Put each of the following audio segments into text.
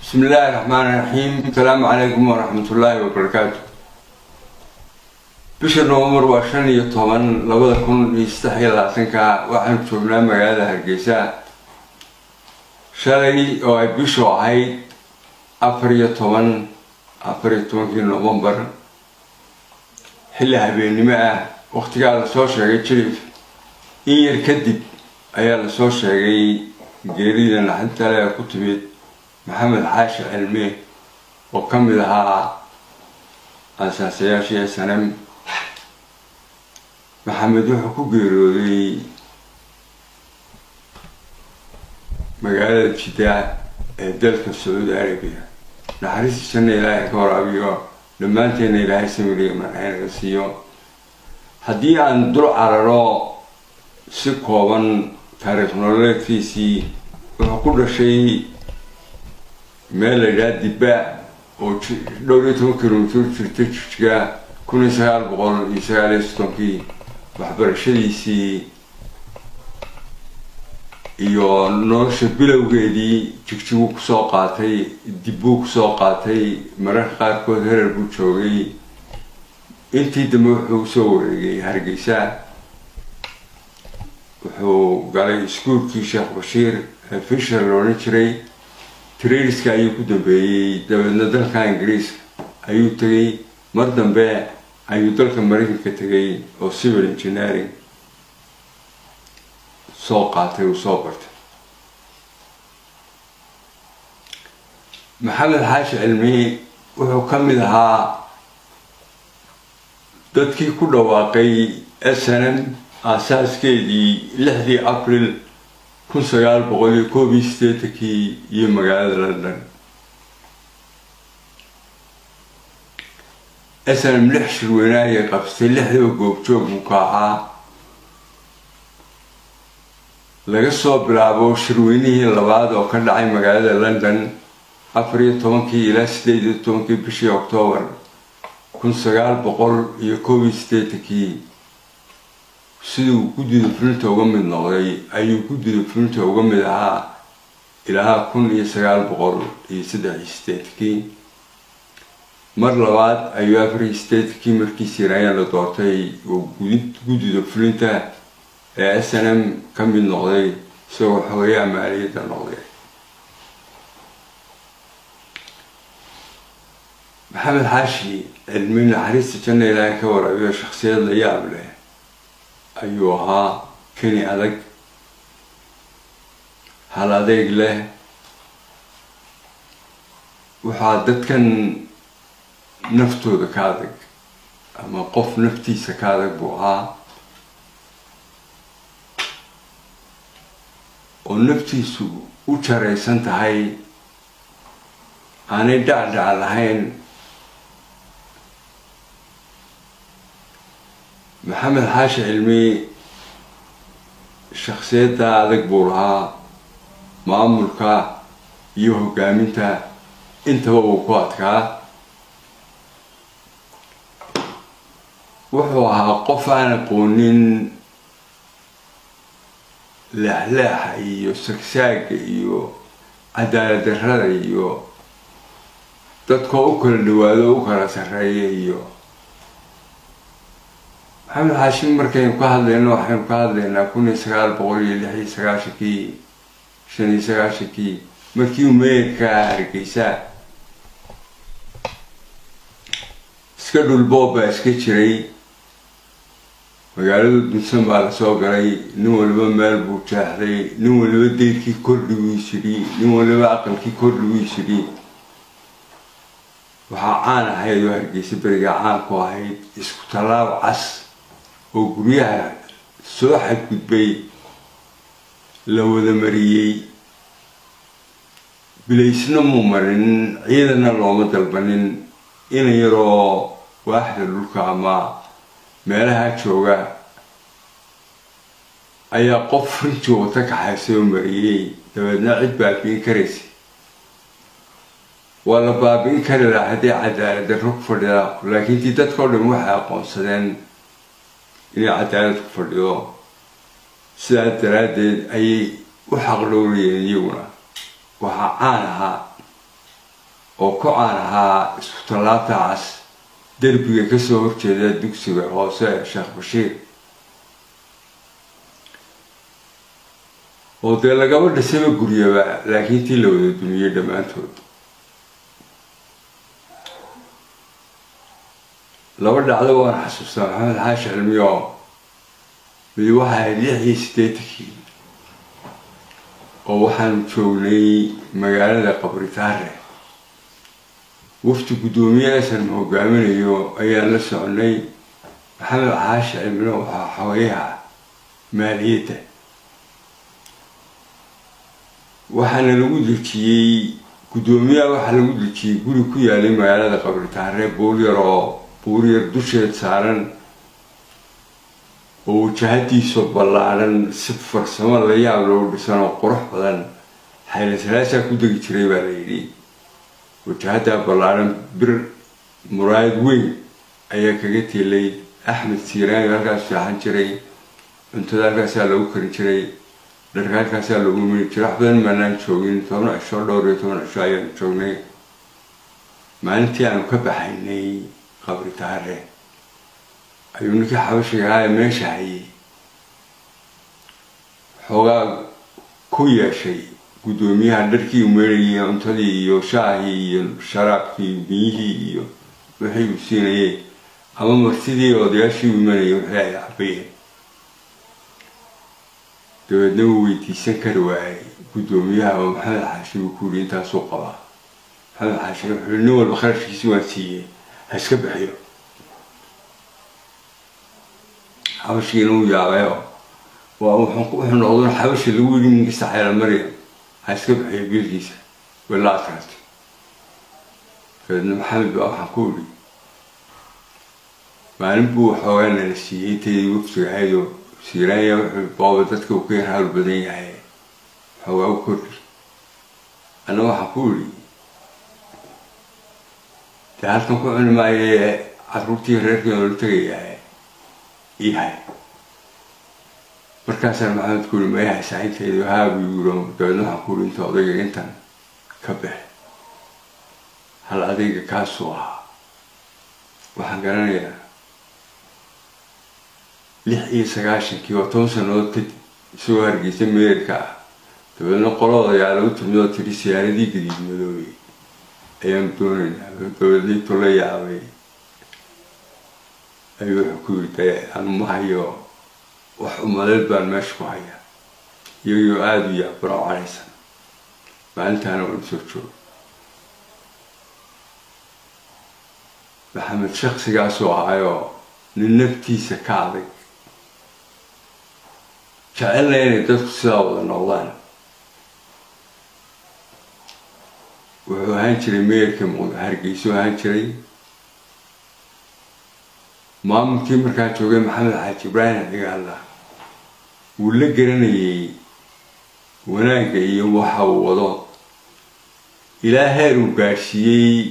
bismi illaahi raxmaani raxiim asalaamu calaykum waraxmatullaahi wabarakaatu bisha novembar waa shan iyo toban labada kun iyo saddex iyo labaatanka waxaan joognaa magaalada hargeysa shalay oo ay bishu ahayd afar iyo toban afar iyo tobankii novembar xilli habeennimo ah waqtigaa lasoo sheegay jilif in yar kadib ayaa lasoo sheegay geerida naxintale ee ku timid maxamed xaashi cilme oo ka mid ahaa aasaasayaashii snm maxamed wuxuu ku geeriyooday magaalada jidda ee dalka sacuudi arabiya naxariistiisana ilaahay ka waraabiyo dhammaanteena ilaahay samiriya marxaynaga siiyo haddii aan dul cararo si kooban taariikh nololeedkiisii wuxuu ku dhashay meel la yidhaha dibaa oo dhowr iyo toban kilomitr jirta jijiga kun iyo sagaal boqol iyo sagaal iyo soddonkii waxbarashadiisii iyo nolosha bilowgeedii jigjigu kusoo qaatay dibbuu kusoo qaatay mararka qaarkood herer buu joogay intii dambe wuxuu usoo wareegay hargeysa wuxuu galay iskuulkii sheekh bashiir ee fisher la odhan jiray traiska ayuu ku dambeeyey dabeedna dalka ingiriiska ayuu tegay mar dambe ayuu dalka maraykanka tegay oo civil engineering soo qaatay uu soo bartay maxamed xaashi cilmi wuxuu ka mid ahaa dadkii ku dhawaaqay snm aasaaskeedii lixdii april kun sagaal boqol iyo koob iyo sideetankii iyo magaalada london snm lix shirweyne ayay qabsatay lixdaba goobjoog buu ka ahaa laga soo bilaabo shirweynihii labaad oo ka dhacay magaalada london afar iyo tobankii ilaa sideed iyo tobankii bishii octoobar kun sagaal boqol iyo koob iyo sideetankii siduu guddida fulinta uga mid noqday ayuu guddida fulinta uga mid ahaa ilaa kun iyo sagaal boqol iyo saddex iyo sideedkii mar labaad ayuu afar iyo sideedkii markiisii raayaan la doortay oo guddida fulinta ee s n m ka mid noqday isagoo xogayaha maaliyadda noqday maxamed xaashi cilmi naxariista janna ilaahay ka waraabiyo shaksiyad la yaab leh ayuu ahaa keni adag hal adeeg leh waxaa dadkan naftooda ka adag ama qof naftiisa ka adag buu ahaa oo naftiisu u jaraysan tahay aanay dhacdhac lahayn maxamed xaashi cilmi shaksiyadda adag buu lahaa maamulka iyo hogaaminta intaba uu ku adkaa wuxuu ahaa qof aan aqoonin leexleexa iyo sagsaaga iyo cadaalad darrada iyo dadkoo u kala dhawaado o u kala sarreeya iyo maxamed xaashim markaynu ka hadlayno waxaynu ka hadlaynaa kun iyo sagaal boqol iyo lix iyo sagaashankii shan iyo sagaashankii markii uu meerka hargeysa iska dhulboob baa iska jiray magaalada dunsan baa lasoo galay nin waliba meel buu jeexday nin waliba deyrkii kordhi wuu isidhi nin waliba aqalkii kordhi wuu isidhi waxaa caan ahayd oo hargeysa berigaa caan ku ahayd isku tallaab cas oo guryaha soo xadgudbay la wada mariyey bilaysna muu marin ciidanna looma dalbanin ina yaroo waaxda dhulka ama meelaha jooga ayaa qof rinji wata kaxaysay oo mariyey dabeedna cid baabiin karaysa waa la baabiin kari lahaa haddii cadaalad darro ku fadhida laakiin tii dadka o dhan waxay aqoonsadeen inay cadaalad ku fadhido sidaas daraaddeed ayay u xaqdhowrayeen iyaguna waxaa caan ahaa oo ku caan ahaa isku tallaabta cas derbiga kasoo horjeeda dugsiga hoose ee sheekh bashiir oo dee lagaba dhisaba guryaba laakiin tii la wada dumiyey dhammaantood laba dhacdo waan xasuustaa maxamed xaashi cilmiyo mid waxaa ahayd lix iyo siddeetankii oo waxaanu joognay magaalada qabritaare wafti guddoomiye esan hogaaminayo ayaan la soconay maxamed xaashi cilmino waxaa xogayaha maaliyadda waxaana lagu dejiyey guddoomiyaha waxaa lagu dejiyey guri ku yaalay magaalada qabritaare buuryar oo buuryar dusheed saaran oo wajahadiisu ballaadhan si farsamo la yaab loogu dhisan oo qurux badan xaylasalaasaa ku degi jiray baa la yidhi wajahadaa ballaadhan bir muraayad weyn ayaa kaga teelay axmed siiraani halkaas seexan jiray cuntada halkaasaa lagu karin jiray dharka halkaasaa lagu mini jiray wax badan maanaan joogin toban cisho dhowr iyo toban cisho ayaanu joognay maalintii aanu ka baxaynay qabritaare ayuu ninkii xabashiga ahaa ee meesha hayay xoogaa ku yeeshay guddoomiyaha dharkii umeerayay cuntadii iyo shaahii iyo sharaabkii biyihii iyo wixii uu siinayay ama martidii odayaashii u imanayay wixii ay cabayeen dabeedna wuu weydiisan kari waayay guddoomiyaha oo maxamed xaashi uu ku yidhi intaasuu qabaa maxamed xaashi wuxuu nin walba kharashkiisi waan siiyey ha iska bixiyo xabashigiina uu yaabayo waa wuxuu noqdo xabashi lagu yidhi minkista xayla maryam ha iska bixiyo biilkiisa wala adkaatay dabeedna maxamed baa waxaan ku idhi maalin buu waxoogaa nala siiyey intaydi waftiga ahaydoo siiraanya wuxuu booba dadka uu ka yar hawl badan yahay waxoogaa u kordhi anna waxaan ku idhi dee halkan ku cuni maaye caruurtii reerkii oola tegayaa ihay markaasaan maxamed ku yidhi maya saxintaydu haabu yiro dabeedna waxaan ku yidhi inta odayga intan ka bax hal adayga kaasuu ahaa waxaan garanayaa lix iyo sagaashankii oo toban sannadood kadib isagoo hargeysa meerka ah dabeedna qolooda ayaa lagu timid oo tidhi siyaaradii gadiid madoobey ayaan doonaynaa dabeedniintu la yaabay ayuu wuxuu ku yidhi dee anu ma hayo wax umadeed baan meesha ku hayaa iyagoo aada u yaabano caraysan maalintaana waan soo joogo maxamed shaksigaasuu ahaayoo nin naftiisa ka adag jecelna inay dadku sidaa wada noqdaan wuxuu ahaan jiray meerka muqd hargeysuu ahaan jiray maamulkii markaa joogay maxamed xaaji ibraahim cigaalla wuu la garanayay wanaagga iyo waxa uu wado ilaa heer uu gaadhsiiyey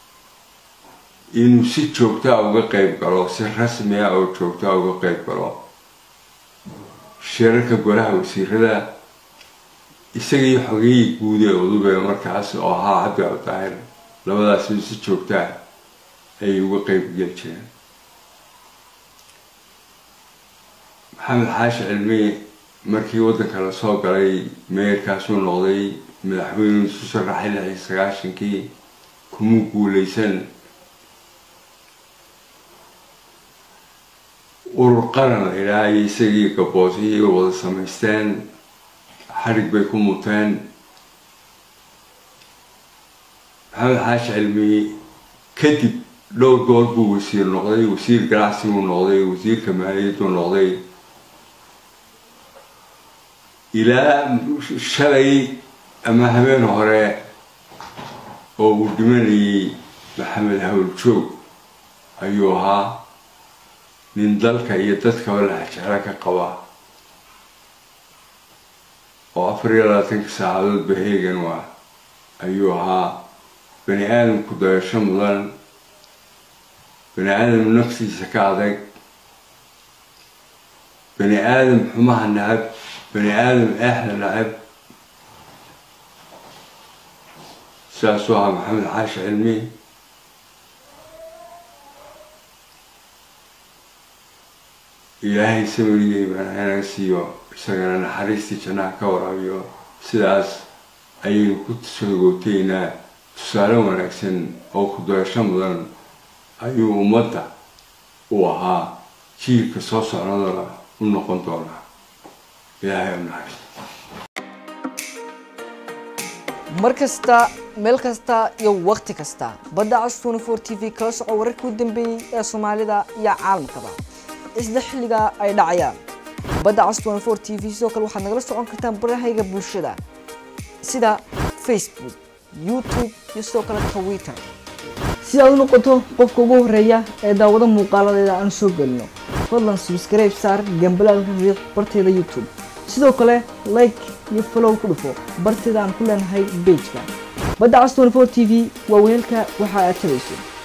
inuu si joogtaa uga qayb galo si rasmi ah oo joogtaa uga qayb galo shirarka golaha wasiirada isagii xogeyii guud ee udube markaas oo ahaa cabdi abdaahir labadaasba si joogtaa ayay uga qayb geli jireen maxamed xaashi cilmi markii waddanka lasoo galay meerkaasuu noqday madaxweynuu isu sharaxay lix iyo sagaashankii kumuu guuleysan urur qaran la idhaha iyo isagii gaboosiyay wada samaysteen xarig bay ku muteen maxamed xaashi cilmi kadib dhowr goor buu wasiir noqday wasiir ganacsiguu noqday wasiirka maaliyadduu noqday ilaa shalay ama habeen hore oo uu dhimanayay maxamed hawljoog ayuu ahaa nin dalka iyo dadkaba laxjeclo ka qaba oo afar iyo labaatanka saacadood baheegan waa ayuu ahaa bani aadamku dayasho mudan bani aadam naftiisa ka adag bani aadam xumaha nacab bani aadam eexda nacab sidaasuu ahaa maxamed xaashi cilmi ilaahay samirigay baan hanaga siiyo isagana naxariistii jannaha ka waraabiyo sidaas ayaynu ku sogooteynaa tusaale wanaagsan oo ku-doyasho mudan ayuu ummadda u ahaa jiilka soo socnadana u noqon doonaa ilaahay u naxariis mar kasta meel kasta iyo waqti kasta badda cas twenty four t v kala soco wararkii u dambeeyey ee soomaalida iyo caalamkaba isla xilliga ay dhacayaan badda cas twenty four t v sidoo kale waxaad nagala socon kartaan barahayga bulshada sida facebook youtube iyo sidoo kale twitter si aad u noqoto qofka ugu horeeya ee daawado muuqaaladeeda aan soo gelino fadlan subscribe saar gambalaalka riiq barteeda youtube sidoo kale like iyo follow ku dhufo barteeda aan ku leenahay bejka badda cas twenty four t v waa weelka waxa aad tabayso